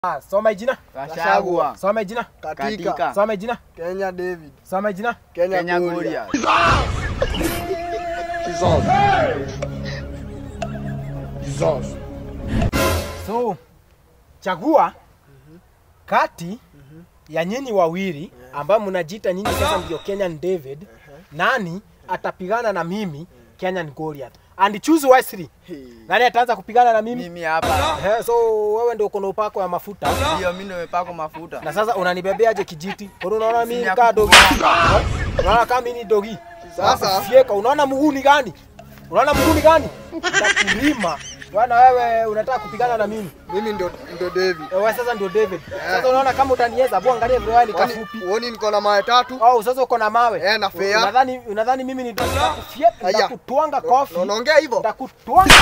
Ah, soma jina. Gachagua. Soma jina. Katika. Katika Soma jina. Kenya David, Soma jina. Kenya, Kenya Gloria. Gloria. So, chagua kati ya nyinyi wawili ambao mnajiita nyinyi sasa ndio Kenyan David, nani atapigana na mimi Kenyan Goliath? And choose wisely. Nani ataanza kupigana na mimi? Mimi hapa. Eh, so wewe ndio uko na upako ya mafuta. Ndio mimi nimepakwa mafuta. Na sasa unanibebeaje kijiti? Kwa unaona mimi Sina kaa dogi. kukuona. Eh? Unaona kama mimi ni dogi. Sasa Fieka, unaona mguu ni gani? Unaona mguu ni gani? Nitakulima. Bwana wewe unataka kupigana na mimi. mimi ndo ndo David. Eh, Wewe sasa ndio David. Sasa unaona kama utaniweza, hebu angalia vile wewe ni Uoni kafupi. uoni niko na mawe tatu? Au sasa uko na mawe. Eh, na fea. Unadhani unadhani mimi ni dogi? Nitakufyeka, Aya. nitakutwanga kofi. Na Unaongea hivyo? Nitakutwanga.